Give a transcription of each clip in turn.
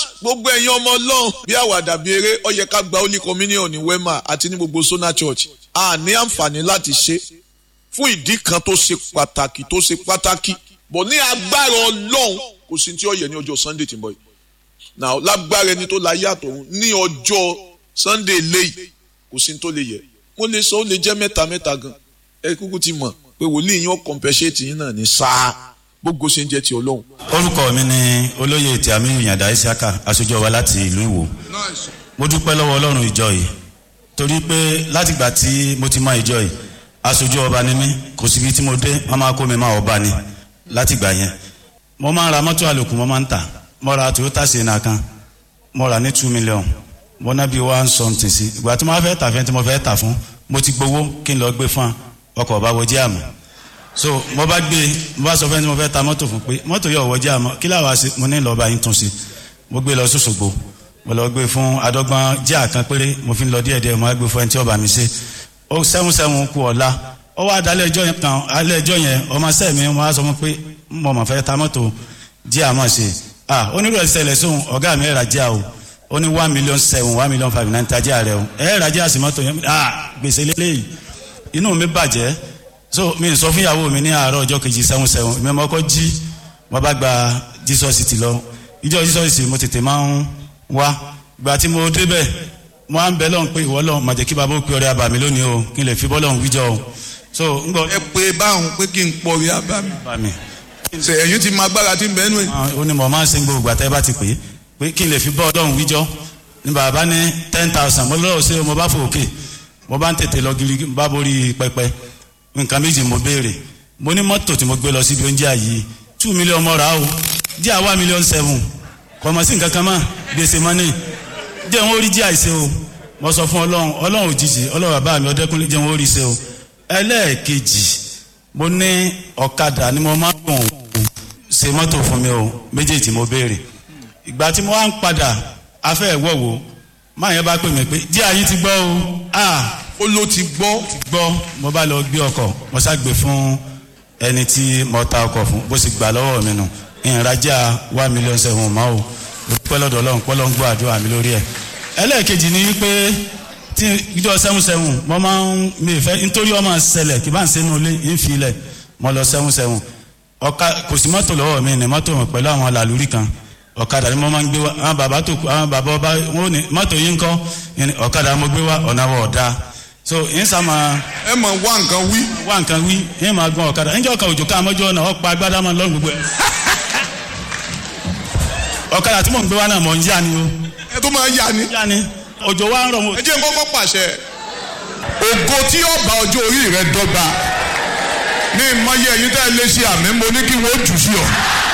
gbogbo ẹ̀yin ọmọ ọlọ́run bí àwàdà bí eré ó yẹ ká gba holy communion ní wema àti ní gbogbo sona church a ní àǹfààní láti ṣe fún ìdí kan tó ṣe pàtàkì tó ṣe pàtàkì bọ̀ ní agbára ọlọ́run kò sí tí ó yẹ ní ọjọ́ sunday tí ń bọ̀ yìí now lágbára ẹni tó la yàtọ̀ òun ní ọjọ́ sunday léyìí kò sí tó lè yẹ mo lè sọ ó lè jẹ́ mẹ́ta mẹ́ta gan ẹ kúkú ti mọ̀ pé wòlíì yín ó compensate yín náà ní sáà gbogbo ṣe ń jẹ́ ti ọlọ́run. orúkọ mi ni olóyè tí àmì ìyàndá isiaka aṣojú wa láti ìlú ìwò mo dúpẹ́ lọ́wọ́ ọlọ́run ìjọ yìí torí pé látìgbà tí mo ti mọ ìjọ yìí aṣojú ọba ni mí kò síbi tí mo dé wọn máa kó mi máa ọba ni látìgbà yẹn mo máa ń ra mọ́tò àlòkù mo máa ń tà mo ra toyota sienna kan mo ra ní two million mo ná bí one something sí ìgbà tí mo fẹ́ tà fẹ́ tí mo fẹ́ tà fún mo ti gbowó kí n lọ gbé fún ọkọ̀ ọba wọjí àmọ́ so mo bá gbé mo bá sọ fẹ́ni mo fẹ́ ta mọ́tò fún pé mọ́tò yóò wọjí àmọ́ kí làwọn àṣẹ mo ní lọ́ọ́ bá yín tún sí mo gbé lọ sọ́sọ́gbó mo lọ gbé fún adọ́gbọ́n jẹ́ àkàn péré mo fi ń lọ díẹ̀ díẹ̀ mo á gbé fún ẹni tí ọba mi ṣe ó sẹ́wọ̀n sẹ́wọ̀n kú ọ̀la ó wá dalẹ̀ ẹjọ́ yẹn kan alẹ́ ẹjọ́ yẹn ọmọ sẹ́ mi mo á sọ fún pé mo mọ̀ fẹ́ ta mọ́tò jẹ́ àmọ́ ṣe ah onírú ẹ̀ ṣẹlẹ̀ sóhun ọ̀gá mi ẹ̀ rà jẹ́ o ó ní one million seven one million five nine tajà rẹ o ẹ̀ rà jẹ́ àsìmọ́tò yẹn ah gbèsè lélẹ́yìí inú mi bàjẹ́ so mi sọ fún ìyàwó mi ní àárọ̀ ọjọ́ kejì sẹ́wọ̀n sẹ́wọ̀n mi ọmọ ọkọ̀ jí wọ́n bá gba jesus ti lọ ìjọ jesus mo tètè máa ń wá gbà tí mo débẹ̀ mo á ń bẹ lọ́n pé ìwọ lọ́n màjẹ́ kí bàbá ó pe ọrẹ àbàmì lónìí o kí n lè fi bọ́ lọ́n wíjọ o so ń gbọ́. ẹ pé báwọn pé kí n pọ̀ rí abámi. àbàmì. ṣe ẹ̀yin ti máa gbára tí ń bẹ́ẹ̀ nù ẹ̀. ó ní mo máa ń sin gbogbo àtẹ́ bá ti pè é pé kí n lè fi bọ́ lọ́n wíjọ ní bàbá ní ten thousand mo lọ́wọ́ sí mo bá fò òkè mo bá ń tètè lọ gírí bá borí pẹpẹ nǹkan méjì mo béèrè mo ní mọ́tò tí mo gbé lọ síbi oúnjẹ yìí two million mọ́ra o díẹ̀ one million seven kọ̀mọ̀ sí nǹkan kan mọ́ gbèsè mọ́nì díẹ̀ wọ́n rí díẹ̀ àìsè o mo sọ fún ọlọ́run ọlọ́run òjijì ọlọ́run bàbá mi ọdẹ́kùnlé díẹ̀ wọ́n rí ṣe o ẹlẹ́ẹ̀kejì mo ní ọ̀kadà ni mo máa ń gùn ṣe mọ́tò fún mi o méjèèjì mo béèrè ìgbà tí mo wá ń padà afẹ́ ìwọ̀wò máa yẹn bá pè mí pé díẹ̀ ayé ti gbọ́ o ah ó ló ti gbọ́. gbọ́ mo bá lọ gbé ọkọ̀ mo ṣàgbé fún ẹni tí mo ta ọkọ̀ fún bó sì gbà lọ́wọ́ mi nù ìrìnàjà one million seven mọ́ o pẹ́ lọ́dọ̀ ọlọ́run pẹ́ lọ́n gbọ́ àdúrà mi lórí ẹ̀. ẹlẹ́ẹ̀kejì ni wípé tí ìjọ seven seven mo máa ń mi fẹ́ nítorí ọmọ ṣẹlẹ̀ kí bá ń sẹ́nu ilé ń fi ilẹ̀ mo lọ seven seven ọ̀ka kò sí mọ́tò lọ́wọ́ mi ní mọ́tò pẹ̀lú àwọn làlúrí kan ọ̀kadà ni mo máa ń gbé wa àwọn bàbá tó àwọn bàbá ọba wọn ò ní mọ́tò yín kọ́ ọ̀kadà mo gbé wa ọ̀nà wọ̀ ọ̀dà so yín sàmà. ẹ mọ wá nǹkan wí. wá nǹkan wí yín máa gbọ́n ọ̀kadà níjọ́ kan òjò ká àmọ́jọ́ ọ̀nà ọ̀pá agbádá máa lọ́rùn gbogbo ẹ̀. ọ̀kadà tí mò ń gbé wá náà mọ̀ ń yá ni o. ẹ tó máa yá ni. yá ni òjò wa ń rọ̀ mo. ẹ jẹ́ n kọ́kọ́ pàṣẹ. ògo tí ọba ọjọ́ orí rẹ dọ́gba ní ìmọ̀ye ẹ̀yin tẹ́ ẹ lé sí àmì mo ní kí wọ́n jù sí ọ.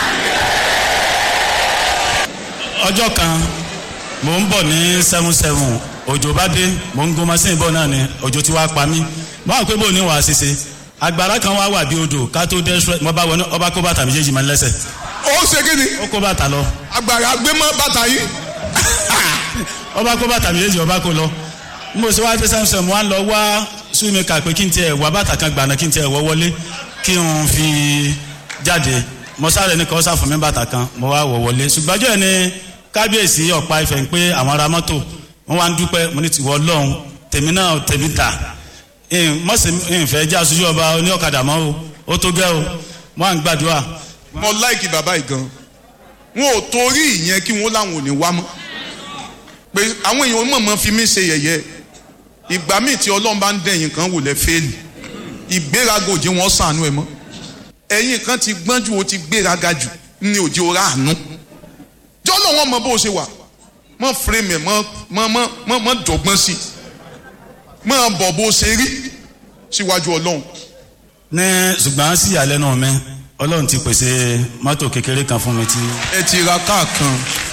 ọjọ́ kan mò ń bọ̀ ní seven seven òjò bá dé mò ń gun machine bọ̀ náà ni òjò ti wá pa mí mo àwọn pé bò ní wàá ṣiṣe agbára kan wá wà bí odò ká tó dé ṣúrẹ́ mo bá wọnú ọba kó bàtà méjèèjì máa ń lẹ́sẹ̀. ó ṣe kí ni. ó kó bàtà lọ. agbára gbé mọ́ bàtà yìí. ọba kó bàtà méjèèjì ọba kó lọ mo ṣe wá dé sẹ́mùsẹ̀ mo wá lọ wá súnmẹ́kà pé kí n tiẹ̀ wá bàtà kan gbàna kí n tiẹ̀ wọ́ wọlé kí n fi jáde mo sáré ní kọ́ sáfún mi bàtà kan mo wá wọ̀ wọlé ṣùgbọ́n ọjọ́ yẹn ni kábíyèsí ọ̀pá ìfẹ́ ń pé àwọn ará mọ́tò wọ́n wá ń dúpẹ́ mo ní tiwọ́ ọlọ́run tèmi náà tèmi dà mọ̀sí ìfẹ́ jẹ́ aṣojú ọba oní ọ̀kadà mọ́ o ó tó gẹ́ o wọ́n à ń gbàdúrà. mo láìkì bàbá yìí gan wọn ò torí ìyẹn kí wọn láwọn ò ní wá mọ́ pé àwọn èèyàn mọ̀mọ́ fi mí ṣe yẹ̀yẹ́ ìgbà míì tí ọlọ́run bá ń dẹ̀yìn kan wò lẹ́ fẹ́ẹ̀lì ìgbéraga òjì wọn sànú ẹ mọ́ ẹ̀yìn kan ti gbọ́n ju o ti gbéraga jù ní òjì ọ̀rá àánú jọ́lọ́ wọn mọ bó o ṣe wà mọ fúrẹ́mì ẹ̀ mọ mọ mọ mọ dọ̀gbọ́n sí i mọ bọ̀ bó o ṣe rí síwájú ọlọ́run. ní ṣùgbọ́n sí ìyàlẹ́nu mi ọlọ́run ti pèsè mọ́tò kékeré kan fún mi tí. ẹ ti ra káà kan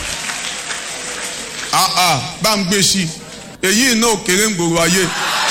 àà bá ń gbé sí i èyí náà kéré ń gbòòrò ayé.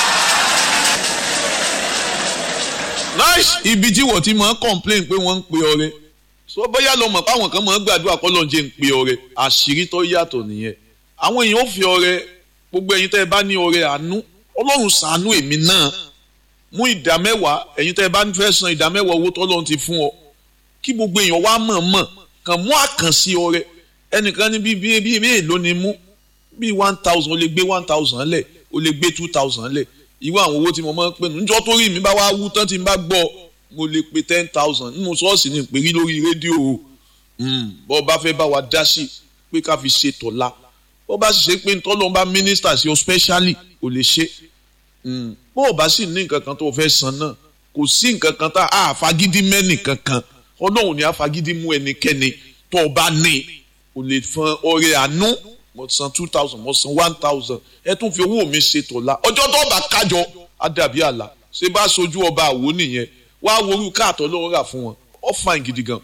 ibi tí wọ́n ti máa ń complain pé wọ́n ń pe ọrẹ so bóyá lọ mọ̀ páwọn kan máa ń gbàdúrà kọ́ lọ́n jẹ́ ń pe ọrẹ àṣírí tó yàtọ̀ nìyẹn àwọn èèyàn ó fi ọrẹ gbogbo ẹ̀yin tẹ́ ẹ bá ní ọrẹ àánú ọlọ́run ṣàánú èmi náà mú ìdá mẹ́wàá ẹ̀yin tẹ́ ẹ bá fẹ́ san ìdá mẹ́wàá owó tọ́lọ́run ti fún ọ kí gbogbo èèyàn wá mọ̀ mọ̀ kàn mú àkànṣe ọrẹ ẹnìkan ní bíi bíi bíi èèló ni mú bíi one thousand o lè gbé one thousand lẹ̀ o lè gbé two thousand lẹ̀ irú àwọn owó tí mo máa ń pè nù níjọ́ tó rí mi bá wá wú tán tí n bá gbọ́ mo lè pe ten thousand nínú ṣọ́ọ̀ṣì ní ìpèrí lórí rédíò o bọ́ bá fẹ́ bá wa dá sí pé ká fi ṣe tọ̀la bọ́ bá sì ṣe pé ntọ́lọ́ bá mínísítà sí ọ specially ò lè ṣe bó o bá sì ní nǹkan kan tó o fẹ́ san náà kò sí nǹkan kan tá a fagídí mẹ́nì kankan ọlọ́run ni a fagídí mú ẹnikẹ́ni tó o bá ní o lè fọn ọrẹ àánú mo san two thousand mo san one thousand ẹ tún fi owó mi ṣe tọ̀la ọjọ́ tó bá kájọ á dàbí àlà ṣé bá sojú ọba àwo nìyẹn wàá worú káàtọ́ lọ́wọ́ rà fún wọn ó fine gidi gan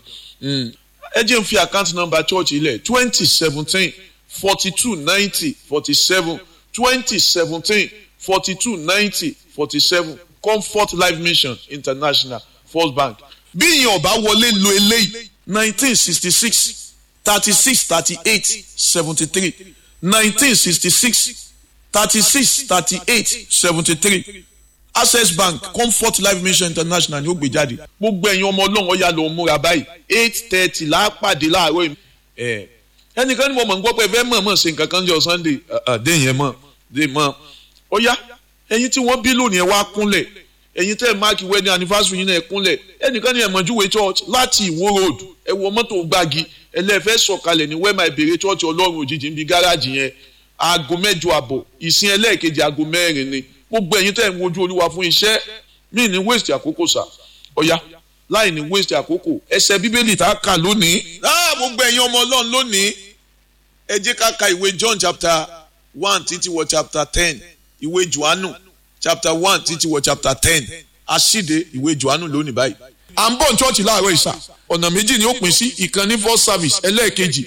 ẹ jẹ́ n fi account number church ilẹ̀ twenty seventeen forty two ninety forty seven twenty seventeen forty two ninety forty seven comfort life mission international first bank bí ìyẹn ọba wọlé lo eléyìí nineteen sixty six thirty six thirty eight seventy three nineteen sixty six thirty six thirty eight seventy three access bank comfort life mission international ni ó gbé jáde gbogbo ẹ̀yin ọmọ ọlọ́run ọ̀yà ló ń múra báyìí eight thirty lápàdé láàárọ̀ yìí ẹnìkan ni mo mọ̀ ń gbọ́ pé ẹ fẹ́ mọ̀ mọ̀ ṣe nǹkan kan jọ sunday dé yẹn mọ̀ dé mọ̀ ọ̀yà ẹ̀yin tí wọ́n bí lónìí ẹ wá kúnlẹ̀ ẹ̀yin tẹ́ ẹ máàkì wedding anniversary yín náà ẹ kúnlẹ̀ ẹnìkan ni ẹ̀mọ̀júwe church láti ìwó road ẹ wọ mọ́tò gbági ẹlẹ́fẹ́ sọ̀kalẹ̀ ní wẹ́ẹ̀mà ìbèrè church ọlọ́run òjijì níbi gáràjì yẹn aago mẹ́jọ àbọ̀ ìsìn ẹlẹ́ẹ̀kejì aago mẹ́rin ni gbogbo ẹ̀yin tẹ́ ẹ̀ ń wojú olúwa fún iṣẹ́ mí ní waste àkókò sà ọ̀ya láì ní waste àkókò ẹsẹ̀ bíbélì tá a kà lónìí. láà gbogbo ẹ̀yin ọmọ ọlọ́run lónìí ẹ jẹ́ ká ka ìwé John chapter one títí wọ chapter ten ìwé Jòhánù chapter one títí wọ chapter ten àṣìde ìwé Jòhánù lónìí báyìí. à ń bọ̀ ní chọ́ọ̀chì láàárọ̀ ìsà ọ̀nà méjì ni ó pín sí ìkànnì first service ẹlẹ́ẹ̀kejì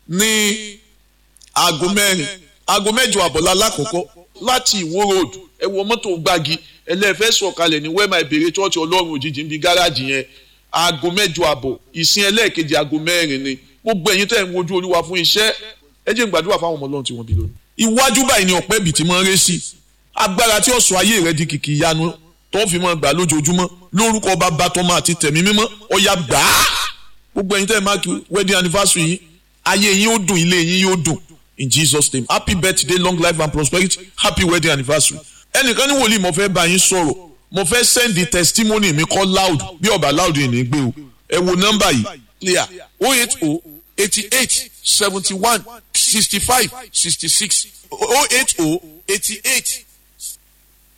ní aago mẹ́rin aago mẹ́jọ àbọ̀lá lákòókò láti ìwó road ẹ wọ mọ́tò gbági ẹlẹ́fẹ́ sọ̀kalẹ̀ ní wẹ́ẹ̀mà ìbèrè chọ́ọ̀chì ọlọ́run òjijì níbi gáràjì yẹn aago mẹ́jọ àbọ̀ ìsìn ẹlẹ́ẹ̀kejì aago mẹ́rin ni gbogbo ẹ̀yin tẹ́ ń wojú olúwa fún iṣẹ́ ẹ jẹ́ n gbàdúrà fáwọn ọmọ ọlọ́run tí wọ́n bí lónìí. iwájú báyìí ni ọ̀pẹ́ bìtì máa ń ré sí agbára tí ó sọ ayé rẹ di kìkì ìyanu tó fi máa gbà lójoojúmọ́ lórúkọ bàbá tọmọ àti tẹ̀mí mímọ́ ọ̀yà gbà á gbogbo ẹ̀yin tẹ́ ẹ máa kí wedding anniversary yìí ayé yín ó dùn ilé yín yóò dùn in Jesus name happy birthday long life and prosperity happy wedding anniversary ẹnìkan ní wòlíì mo fẹ́ bá yín sọ̀rọ̀ mo fẹ́ send the testimony mi kọ́ loud bí ọba loud yìí ní gbé o ẹ wo nọ́mbà yìí clear o eight o eighty eight seventy one sixty five sixty six o eight o eighty eight